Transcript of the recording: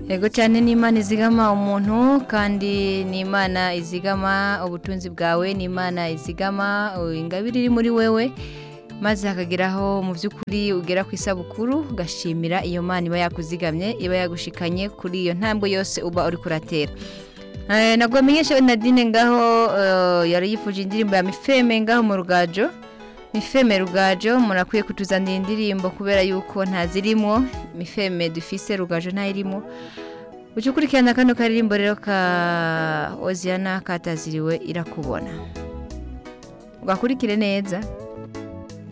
Ego cyane ni Imana izigama umuntu kandi ni Imana izigama ubutunzi bwawe ni Imana izigama uh, ingabire iri muri wewe maze hakageraho mu by'ukuri ugera ku isabukuru ugashimira iyo Mana iba yakuzigamye iba yagushikanye kuri iyo ntambwe yose uba uri kuratera Eh, nabwo amenyesha Nadine ngaho eh, yari yifuje indirimbo ya Mifeme ngaho mu rugajo Mifeme rugajo murakwiye kutuzanira indirimbo kubera yuko ntazirimo Mifeme dufise rugajo ntayirimo Ucukurikirana kano karirimbo rero ka Oziana kataziriwe irakubona Ugakurikire neza